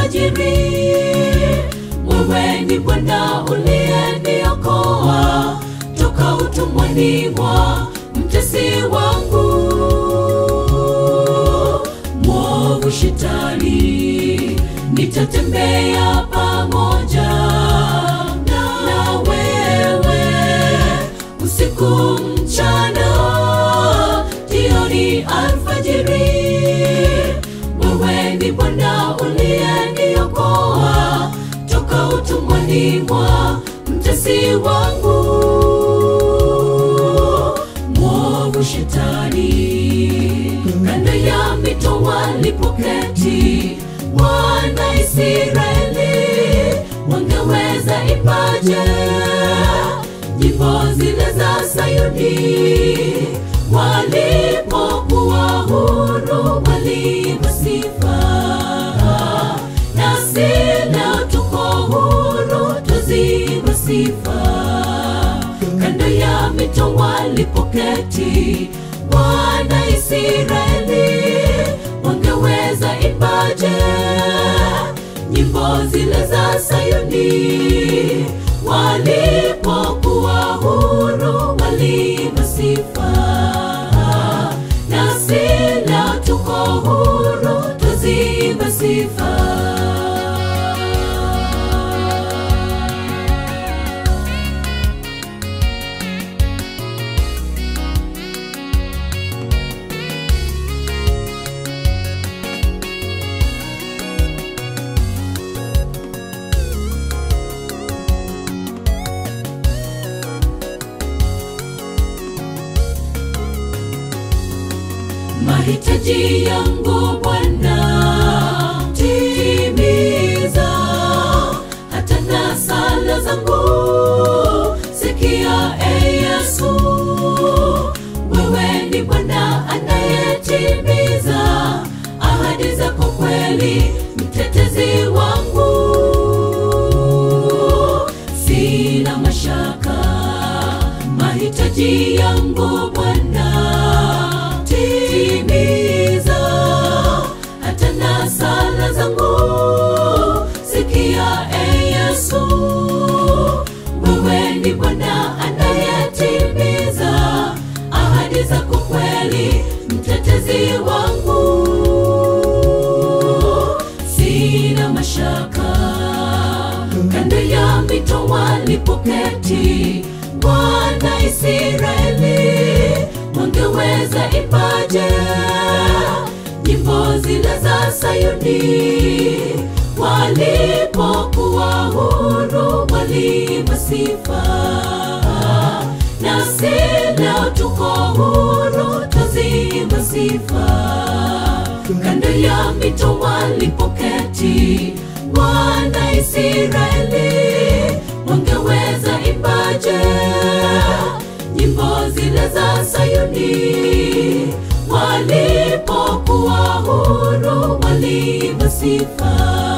alfajiri. Wewe ni Bwana uliyeniokoa toka utumwani mwa mtesi wangu mwovu Shetani, nitatembea pamoja na wewe usiku mchana, jioni alfajiri. Wewe ni Bwana uliyeniokoa toka utumwani mwa mtesi wangu mwovu Shetani. Kando ya mito walipoketi wana Israeli, wangeweza ipaje nyimbo zile za Sayuni walipokuwa huru waliimba sifa, nasi leo tuko huru twaziimba sifa. Kando ya mito walipoketi wana Israeli, wangeweza ipaje nyimbo zile za Sayuni walipokuwa huru waliimba sifa, nasi leo tuko huru twaziimba sifa. mahitaji yangu Bwana, timiza hata na sala zangu. Sikia e Yesu, wewe ni Bwana anayetimiza ahadi zako kweli, mtetezi wangu, sina mashaka mahitaji yangu Bwana timiza hata na sala zangu. Sikia e Yesu, wewe ni Bwana anayetimiza ahadi zako kweli, mtetezi wangu, sina mashaka. Kando ya mito walipoketi wana Israeli wangeweza ipaje nyimbo zile za Sayuni walipokuwa huru waliimba sifa, nasi leo tuko huru twaziimba sifa. Kando ya mito walipoketi wana Israeli wangeweza ipaje nyimbo zile za Sayuni walipokuwa huru waliimba sifa,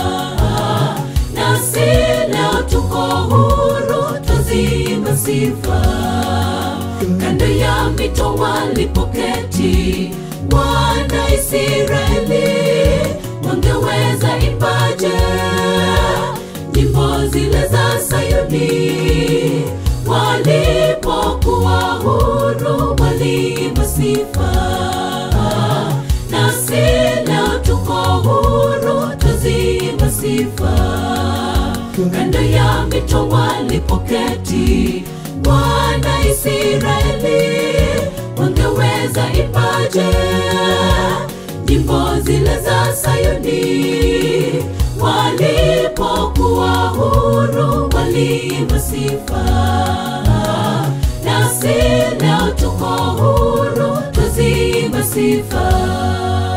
nasi leo tuko huru twaziimba sifa. Kando ya mito walipoketi wana Israeli wangeweza ipaje nyimbo zile za Sayuni walipokuwa huru waliimba sifa, nasi leo tuko huru twaziimba sifa. Kando ya mito walipoketi wana Israeli wangeweza ipaje nyimbo zile za Sayuni walipokuwa huru waliimba sifa, nasi leo tuko huru twaziimba sifa.